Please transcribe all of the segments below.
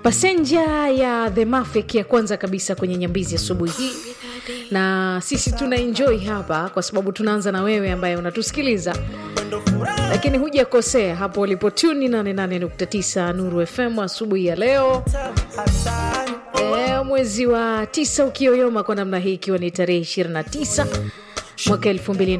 pasenja ya the mafik ya kwanza kabisa kwenye nyambizi asubuhi hii na sisi tuna enjoy hapa kwa sababu tunaanza na wewe ambaye unatusikiliza lakini hujakosea hapo ulipotuni 88.9 nuru fm asubuhi ya leo e, mwezi wa tisa ukioyoma kwa namna hii ikiwa ni tarehe 29 mwaka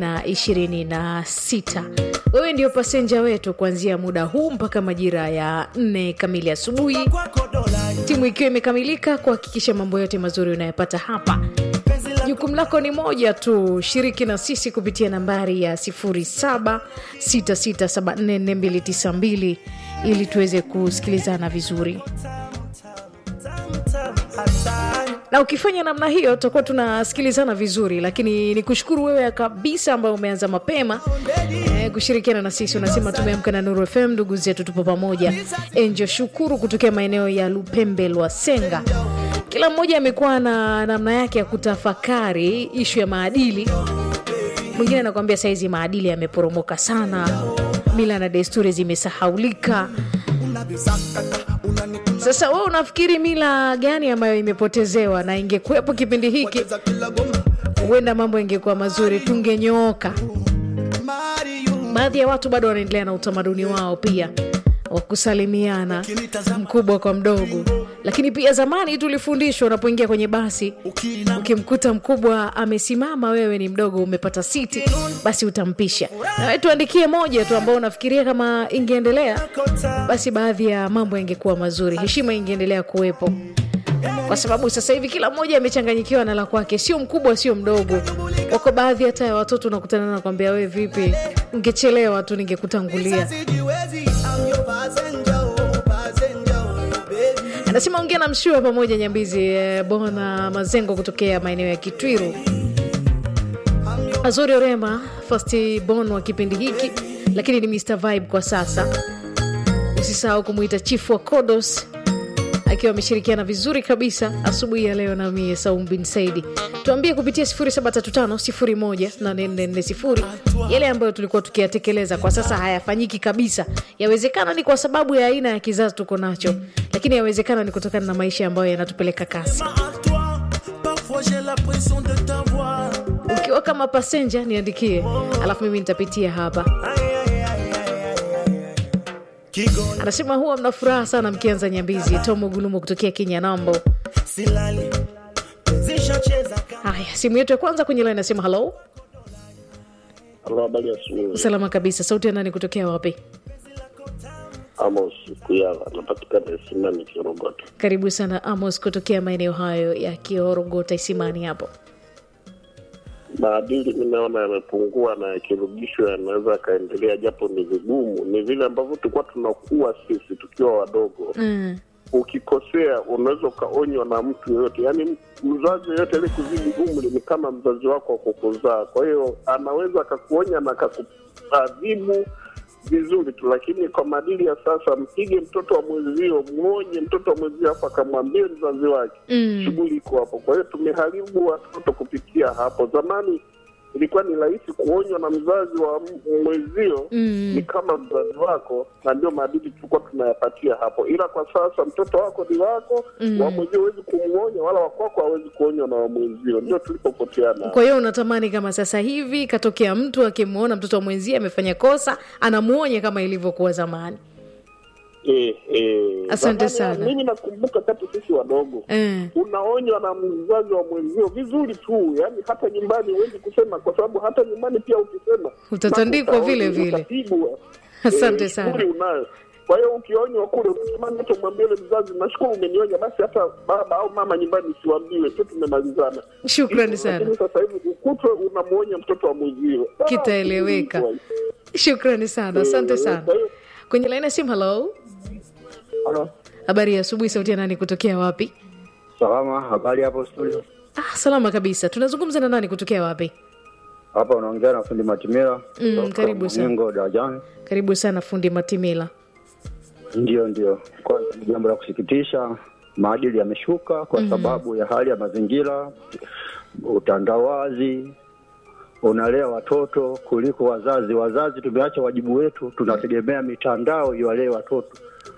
2026 wewe ndio pasenja wetu kuanzia muda huu mpaka majira ya nne kamili asubuhi timu ikiwa imekamilika kuhakikisha mambo yote mazuri unayopata hapa jukumu lako ni moja tu shiriki na sisi kupitia nambari ya 0766744292 ili tuweze kusikilizana vizuri na ukifanya namna hiyo tutakuwa tunasikilizana vizuri lakini ni kushukuru wewe kabisa ambayo umeanza mapema e, kushirikiana na sisi unasema tumeamka na nuru fm ndugu zetu tupo pamoja enjo shukuru kutokea maeneo ya lupembe lwasenga kila mmoja amekuwa na namna yake ya kutafakari ishu ya maadili mwingine anakuambia saizi maadili yameporomoka sana mila na desturi zimesahaulika sasa wewe unafikiri mila gani ambayo imepotezewa na ingekuwepo kipindi hiki huenda mambo ingekuwa mazuri tungenyooka baadhi ya watu bado wanaendelea na utamaduni wao pia wa kusalimiana mkubwa kwa mdogo lakini pia zamani tulifundishwa unapoingia kwenye basi ukimkuta mkubwa amesimama wewe ni mdogo umepata siti basi utampisha nawe tuandikie moja tu ambao unafikiria kama ingeendelea basi baadhi ya mambo yangekuwa mazuri heshima ingeendelea kuwepo kwa sababu sasa hivi kila mmoja amechanganyikiwa na la kwake sio mkubwa sio mdogo wako baadhi hata ya watoto unakutana na kwambia wewe vipi ungechelewa tu ningekutangulia anasema ongea na mshua pamoja nyambizi eh, bona mazengo kutokea maeneo ya kitwiru azori orema fasti bon wa kipindi hiki lakini ni mr vibe kwa sasa usisahau kumwita chifu wa kodos akiwa ameshirikiana vizuri kabisa asubuhi ya leo namie saum bin saidi tuambie kupitia 735 yale ambayo tulikuwa tukiyatekeleza kwa sasa hayafanyiki kabisa yawezekana ni kwa sababu ya aina ya kizazi tuko nacho lakini yawezekana ni kutokana na maisha ambayo yanatupeleka kasi ukiwa kama pasenja niandikie alafu mimi nitapitia hapa anasema huwa mna furaha sana mkianza nyambizi tomo gulumo kutokea kenya nambo haya simu yetu ya kwanza kwenye line nasema halo Halo, habari ya asubuhi. salama kabisa sauti ya nani kutokea wapi Amos Kuyala, napatikana Isimani Kirogoto. karibu sana amos kutokea maeneo hayo ya kiorogota isimani hapo Maadili nimeona yamepungua na yakirudishwa yanaweza yakaendelea, japo ni vigumu. Ni vile ambavyo tulikuwa tunakuwa sisi tukiwa wadogo. mm. Ukikosea unaweza ukaonywa na mtu yoyote, yaani mzazi yoyote ali kuzidi umri ni kama mzazi wako wa kukuzaa. Kwa hiyo anaweza akakuonya na akakuadhibu vizuri tu, lakini kwa maadili ya sasa, mpige mtoto wa mwenzio, mwonye mtoto wa mwenzio, afu akamwambie mzazi wake Mm. shughuli iko hapo. Kwa hiyo tumeharibu watoto kupitia hapo. Zamani ilikuwa ni rahisi kuonywa na mzazi wa m- mwenzio Mm. ni kama mzazi wako, na ndio maadili tulikuwa tunayapatia hapo. Ila kwa sasa mtoto wako ni wako, Mm. wa mwenzio huwezi kumwonya, wala wakwako hawezi kuonywa na wa mwenzio. Ndio tulipopoteana. kwa hiyo unatamani kama sasa hivi katokea mtu akimwona mtoto wa mwenzie amefanya kosa anamuonya kama ilivyokuwa zamani Eh, eh. Asante Zamani, sana. Mimi nakumbuka kati sisi wadogo eh. unaonywa na mzazi wa mwenzio vizuri tu, yani hata nyumbani huwezi kusema, kwa sababu hata nyumbani pia ukisema Utatandikwa mpaka vile utaonywa, vile. utapigwa. Asante Eh, sana. shughuli unayo. Kwa hiyo ukionywa kule, unatamani hata umwambie yule mzazi, nashukuru umenionya, basi hata baba au mama nyumbani siwaambiwe tu, tumemalizana. shukrani sana Lakini sasa hivi ukutwe unamwonya mtoto wa mwenzio, Ah, Kitaeleweka. shukrani sana asante sana Kwa hiyo kwenye laini ya simu halo Halo. habari ya asubuhi sauti ya nani kutokea wapi Salama, habari hapo studio? ah, salama kabisa tunazungumza na nani kutokea wapi Hapa unaongea na fundi Matimira. Mm, kutoka karibu sana. Mningo darajani. karibu sana fundi matimila Ndio, ndio. Kwanza ni jambo la kusikitisha, maadili yameshuka kwa sababu ya hali ya mazingira, utandawazi unalea watoto kuliko wazazi. Wazazi tumeacha wajibu wetu, tunategemea mitandao iwalee watoto.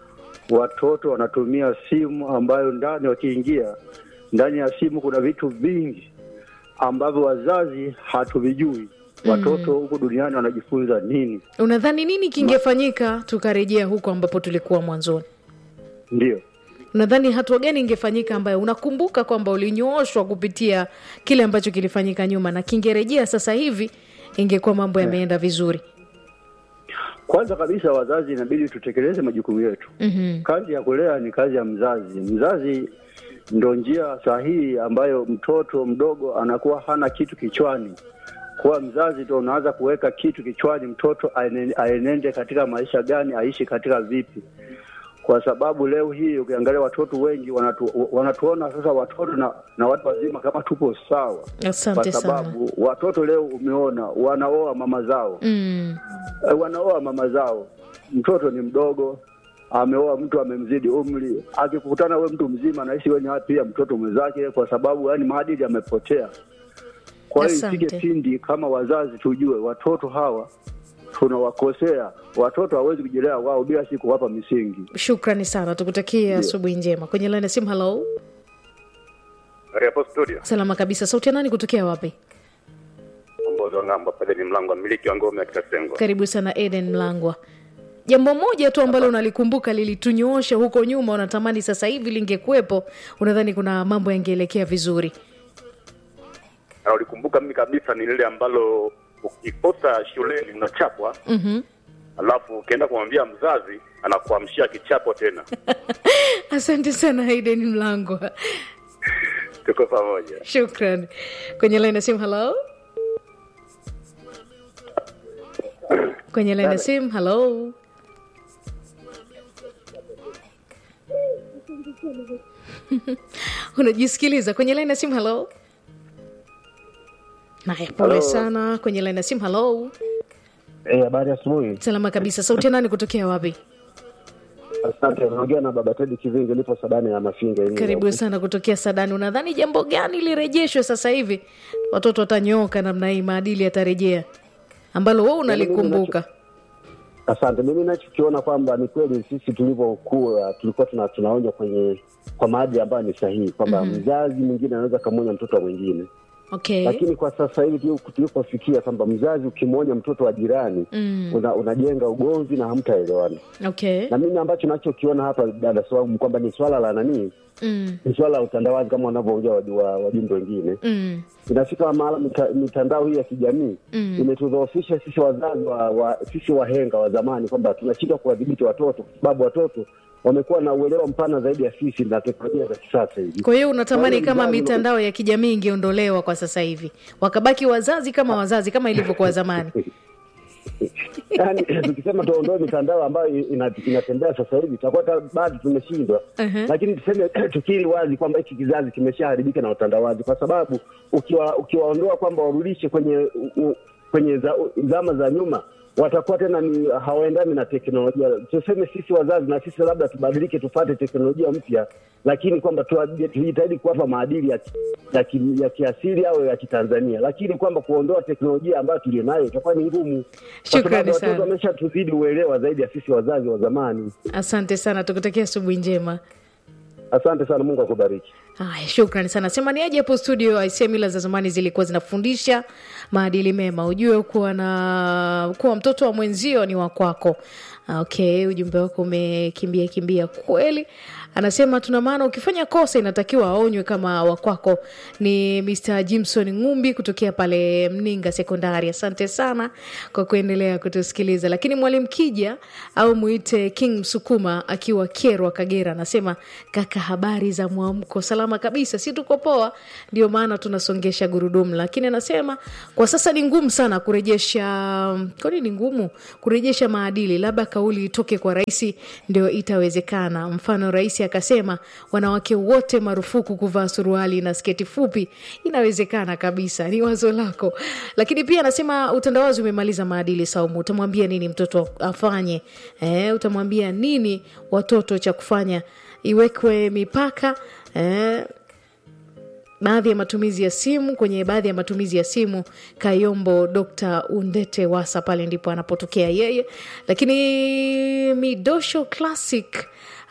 watoto wanatumia simu ambayo ndani wakiingia ndani ya simu kuna vitu vingi ambavyo wazazi hatuvijui. Watoto huku duniani wanajifunza nini? unadhani nini kingefanyika tukarejea huko ambapo tulikuwa mwanzoni Ndio. unadhani hatua gani ingefanyika ambayo unakumbuka kwamba ulinyooshwa kupitia kile ambacho kilifanyika nyuma na kingerejea sasa hivi ingekuwa mambo yameenda vizuri Kwanza kabisa, wazazi inabidi tutekeleze majukumu yetu. mm-hmm. Kazi ya kulea ni kazi ya mzazi. Mzazi ndo njia sahihi ambayo mtoto mdogo anakuwa hana kitu kichwani. Kuwa mzazi ndo unaanza kuweka kitu kichwani, mtoto aene- aenende katika maisha gani, aishi katika vipi, kwa sababu leo hii ukiangalia watoto wengi wanatu, wanatuona sasa watoto na, na watu wazima kama tupo sawa, asante kwa sana sababu watoto leo umeona wanaoa mama zao mm. Eh, wanaoa mama zao. Mtoto ni mdogo, ameoa mtu amemzidi umri, akikutana we mtu mzima anaishi we ni pia mtoto mwenzake, kwa sababu yani maadili yamepotea. Kwa hiyo Asante. isike pindi kama wazazi tujue watoto hawa tunawakosea. Watoto hawezi kujilea wao bila si kuwapa misingi. shukrani sana tukutakia asubuhi njema kwenye laini ya simu halo hapo studio salama kabisa sauti ya nani kutokea wapi ongozi wa ng'ambo pale ni mlango wa mmiliki wa ngome ya Kitasengo. karibu sana eden mlangwa jambo moja tu ambalo unalikumbuka lilitunyoosha huko nyuma unatamani sasa hivi lingekuwepo unadhani kuna mambo yangeelekea vizuri Na ulikumbuka mimi kabisa ni lile ambalo ukikosa shuleni unachapwa, mm-hmm. alafu ukienda kumwambia mzazi anakuamshia kichapo tena. asante sana eden mlangwa Tuko pamoja. shukran kwenye laini ya simu halo kwenye laini ya simu halo unajisikiliza kwenye laini ya simu halo naya pole Hello. sana kwenye laini ya simu halo Eh, habari asubuhi. salama kabisa sauti ya nani kutokea wapi Asante. Naongea na baba Tedi Kivingi, nipo Sadani ya Mafinga. Iringa. karibu sana kutokea sadani unadhani jambo gani lirejeshwe sasa hivi watoto watanyooka namna hii maadili yatarejea ambalo wewe unalikumbuka Asante. Mimi nachokiona kwamba ni kweli sisi tulivyokuwa tulikuwa tuna, tunaonywa kwenye kwa maadili ambayo ni sahihi kwamba mzazi mwingine anaweza kamwonya mtoto wa mwingine, okay lakini kwa sasa hivi tulipo- tulipofikia kwamba mzazi ukimwonya mtoto wa jirani Mm. una, unajenga ugomvi na hamtaelewana. okay Na mimi ambacho nachokiona hapa dada Swaumu kwamba ni swala la nanii, mm. ni swala la utandawazi kama wanavyoongea waju- wa- wajumbe wengine Mm. inafika mahala mita, mitandao hii ya kijamii Mm. imetudhoofisha sisi wazazi wa, wa sisi wahenga wa zamani kwamba tunashindwa kuwadhibiti watoto kwa sababu watoto wamekuwa na uelewa mpana zaidi ya sisi na teknolojia za kisasa hivi. kwa hiyo unatamani Kwa hiyo kama mzazi- mitandao ya kijamii ingeondolewa kwa sasa hivi wakabaki wazazi kama wazazi kama ilivyokuwa zamani Yaani tukisema tuondoe mitandao ambayo ina, inatembea sasa hivi tutakuwa hata bado tumeshindwa. Mhm. Lakini tuseme tukiri wazi kwamba hiki kizazi kimeshaharibika na utandawazi, kwa sababu ukiwa ukiwaondoa kwamba warudishe kwenye u, u, kwenye za, zama za nyuma watakuwa tena ni hawaendani na teknolojia. Tuseme sisi wazazi na sisi labda tubadilike, tupate teknolojia mpya, lakini kwamba tuwa- tujitahidi kuwapa maadili ya, ki- ya, ki, ya kiasili au ya Kitanzania, lakini kwamba kuondoa teknolojia ambayo tulionayo itakuwa ni ngumu, kwa Shukrani sababu sana. watoto wameshatuzidi uelewa zaidi ya sisi wazazi wa zamani. asante sana tukutakia asubuhi njema Asante sana, Mungu akubariki. Haya, shukrani sana. Sema ni aje hapo studio. Aisia, mila za zamani zilikuwa zinafundisha maadili mema, ujue kuwa na kuwa mtoto wa mwenzio ni wa kwako. Okay, ujumbe wako umekimbia kimbia kweli. Anasema tuna maana ukifanya kosa inatakiwa aonywe kama wa kwako. Ni Mr Jimson Ngumbi kutokea pale Mninga Sekondari. Asante sana kwa kuendelea kutusikiliza. Lakini mwalimu Kija au muite King Msukuma akiwa Kerwa, Kagera, anasema kaka, habari za mwamko? Salama kabisa, si tuko poa, ndio maana tunasongesha gurudumu. Lakini anasema kwa sasa ni ngumu sana kurejesha. Kwani ni ngumu kurejesha maadili? Labda kauli itoke kwa rais ndio itawezekana. Mfano, rais akasema wanawake wote marufuku kuvaa suruali na sketi fupi, inawezekana kabisa. Ni wazo lako, lakini pia anasema utandawazi umemaliza maadili. Saumu, utamwambia nini mtoto afanye? Eh, utamwambia nini watoto cha kufanya? Iwekwe mipaka eh, baadhi ya matumizi ya simu kwenye baadhi ya matumizi ya simu Kayombo Dr. Undete Wasa, pale ndipo anapotokea yeye. Lakini Midosho Classic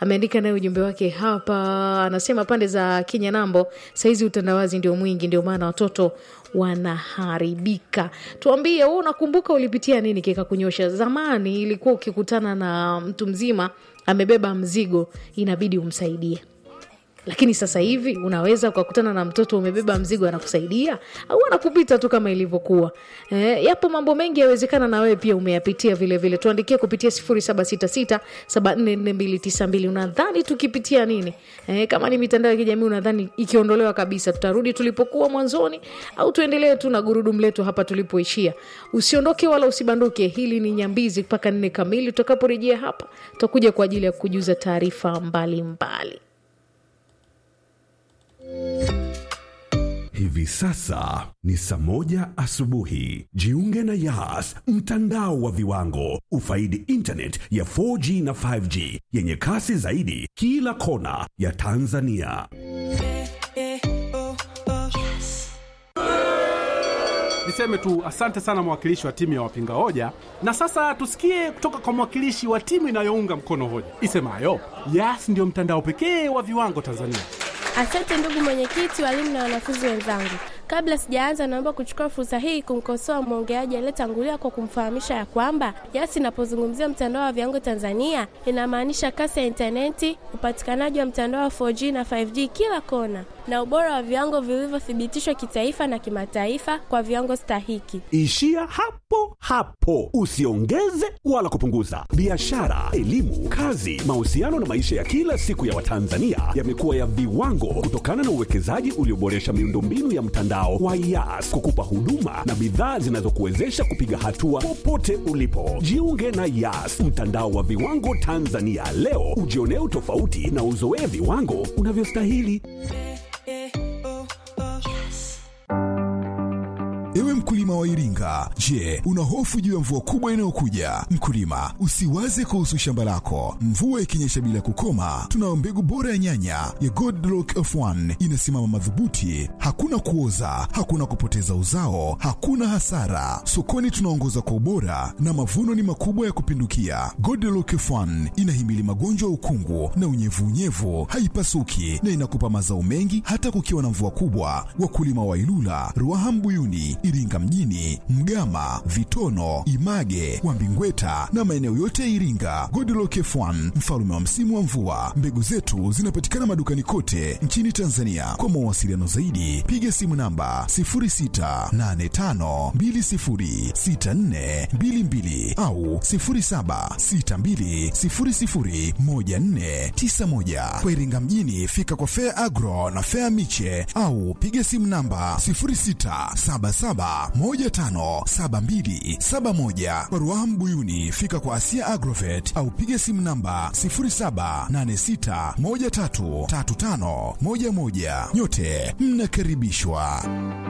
ameandika naye ujumbe wake hapa, anasema pande za Kenya nambo saizi utandawazi ndio mwingi, ndio maana watoto wanaharibika. Tuambie wewe, unakumbuka ulipitia nini kikakunyosha? Zamani ilikuwa ukikutana na mtu mzima amebeba mzigo, inabidi umsaidie lakini sasa hivi unaweza ukakutana na mtoto umebeba mzigo anakusaidia au anakupita tu kama ilivyokuwa. E, yapo mambo mengi yawezekana na wewe pia umeyapitia vile vile. Tuandikie kupitia 0766744292 unadhani tukipitia nini? E, kama ni mitandao ya kijamii unadhani ikiondolewa kabisa tutarudi tulipokuwa mwanzoni au tuendelee tu na gurudumu letu hapa tulipoishia? Usiondoke wala usibanduke. Hili ni Nyambizi mpaka nne kamili. Tutakaporejea hapa tutakuja kwa ajili ya kujuza taarifa mbalimbali. Hivi sasa ni saa moja asubuhi. Jiunge na Yas, mtandao wa viwango. Ufaidi internet ya 4G na 5G yenye kasi zaidi kila kona ya Tanzania. Niseme tu asante sana mwakilishi wa timu ya wapinga hoja, na sasa tusikie kutoka kwa mwakilishi wa timu inayounga mkono hoja isemayo Yas ndio mtandao pekee wa viwango Tanzania. Asante ndugu mwenyekiti, walimu na wanafunzi wenzangu. Kabla sijaanza, naomba kuchukua fursa hii kumkosoa mwongeaji aliyetangulia kwa kumfahamisha ya kwamba Yas inapozungumzia mtandao wa viwango Tanzania inamaanisha kasi ya intaneti, upatikanaji wa mtandao wa 4G na 5G kila kona, na ubora wa viwango vilivyothibitishwa kitaifa na kimataifa kwa viwango stahiki. Ishia hapo hapo, usiongeze wala kupunguza. Biashara, elimu, kazi, mahusiano na maisha ya kila siku ya Watanzania yamekuwa ya viwango kutokana na uwekezaji ulioboresha miundombinu ya mtandao wa Yas kukupa huduma na bidhaa zinazokuwezesha kupiga hatua popote ulipo. Jiunge na Yas, mtandao wa viwango Tanzania leo, ujionee utofauti na uzoee viwango unavyostahili. Ewe mkulima wa Iringa, je, una hofu juu ya mvua kubwa inayokuja? Mkulima, usiwaze kuhusu shamba lako. Mvua ikinyesha bila kukoma, tunayo mbegu bora ya nyanya ya Godlock F1 inasimama madhubuti, hakuna kuoza, hakuna kupoteza uzao, hakuna hasara. Sokoni tunaongoza kwa ubora na mavuno ni makubwa ya kupindukia. Godlock F1 inahimili magonjwa ya ukungu na unyevunyevu, haipasuki na inakupa mazao mengi hata kukiwa na mvua kubwa. Wakulima wa Ilula, Ruaha Mbuyuni, Iringa mjini, Mgama, Vitono, Image, Wambingweta na maeneo yote ya Iringa. Godlock F1 mfalme wa msimu wa mvua. Mbegu zetu zinapatikana madukani kote nchini Tanzania. Kwa mawasiliano zaidi, piga simu namba 0685206422 au 0762001491. Kwa Iringa mjini, fika kwa Fair Agro na Fair Miche au piga simu namba 0677157271. Kwa Ruaha Mbuyuni, fika kwa Asia Agrovet au piga simu namba 0786133511. Nyote mnakaribishwa.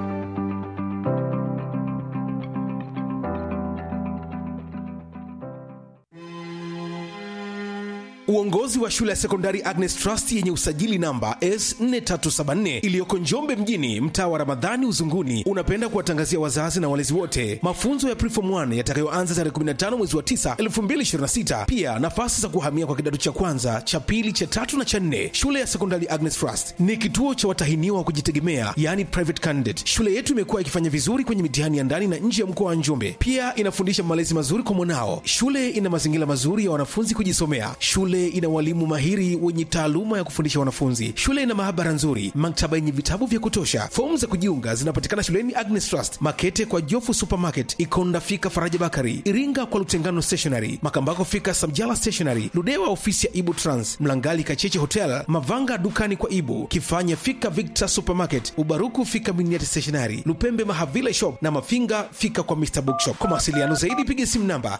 Uongozi wa shule ya sekondari Agnes Trust yenye usajili namba S4374 iliyoko Njombe mjini, mtaa wa Ramadhani Uzunguni, unapenda kuwatangazia wazazi na walezi wote mafunzo ya Preform 1 yatakayoanza tarehe 15 mwezi wa 9 2026. Pia nafasi za kuhamia kwa kidato cha kwanza, cha pili, cha tatu na cha nne. Shule ya sekondari Agnes Trust ni kituo cha watahiniwa wa kujitegemea, yani private candidate. Shule yetu imekuwa ikifanya vizuri kwenye mitihani ya ndani na nje ya mkoa wa Njombe. Pia inafundisha malezi mazuri kwa mwanao. Shule ina mazingira mazuri ya wanafunzi kujisomea. Shule ina walimu mahiri wenye taaluma ya kufundisha wanafunzi. Shule ina maabara nzuri, maktaba yenye vitabu vya kutosha. Fomu za kujiunga zinapatikana shuleni Agnes Trust, Makete kwa Jofu Supermarket, Ikonda fika Faraja Bakari, Iringa kwa Lutengano Stationery, Makambako fika Samjala Stationery, Ludewa ofisi ya Ibu Trans, Mlangali Kacheche Hotel, Mavanga dukani kwa Ibu, Kifanya fika Victor Supermarket, Ubaruku fika Miniati Stationery, Lupembe Mahavila Shop na Mafinga fika kwa Mr Bookshop. Kwa mawasiliano zaidi piga simu namba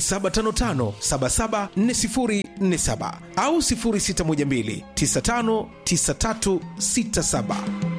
0755774047 au 0612959367.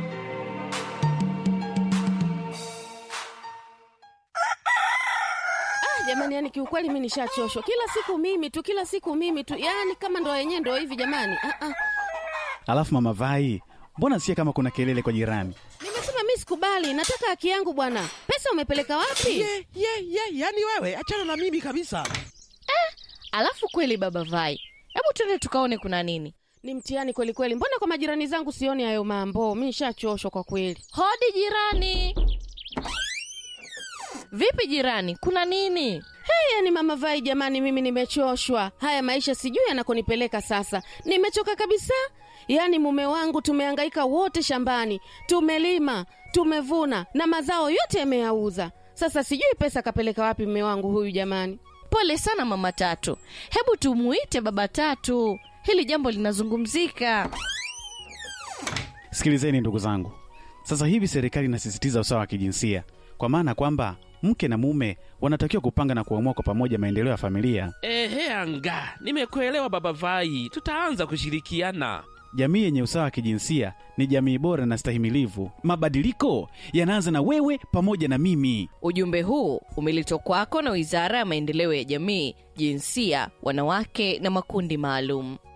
jamani yani kiukweli mi nishachoshwa kila siku mimi tu kila siku mimi tu yani kama ndo yenyewe ndo hivi jamani ah, ah. Alafu mama Vai, mbona sikia kama kuna kelele kwa jirani? nimesema mi sikubali nataka haki yangu bwana pesa umepeleka wapi ye ye ye yani wewe achana na mimi kabisa alafu kweli baba vai Hebu twende tukaone kuna nini. Ni mtihani kweli kweli. Mbona kwa majirani zangu sioni hayo mambo? Mi nishachoshwa kwa kweli. Hodi jirani. Vipi jirani, kuna nini? Haya ni mama Vai, jamani, mimi nimechoshwa. Haya maisha sijui yanakonipeleka sasa, nimechoka kabisa. Yaani mume wangu tumehangaika wote shambani, tumelima, tumevuna na mazao yote yameyauza. Sasa sijui pesa kapeleka wapi mume wangu huyu jamani. Pole sana mama Tatu, hebu tumuite baba Tatu, hili jambo linazungumzika. Sikilizeni ndugu zangu, sasa hivi serikali inasisitiza usawa wa kijinsia, kwa maana kwamba mke na mume wanatakiwa kupanga na kuamua kwa pamoja maendeleo ya familia. Ehe, anga, nimekuelewa baba Vai, tutaanza kushirikiana. Jamii yenye usawa wa kijinsia ni jamii bora na stahimilivu. Mabadiliko yanaanza na wewe pamoja na mimi. Ujumbe huu umeletwa kwako na Wizara ya Maendeleo ya Jamii, Jinsia, Wanawake na Makundi Maalum.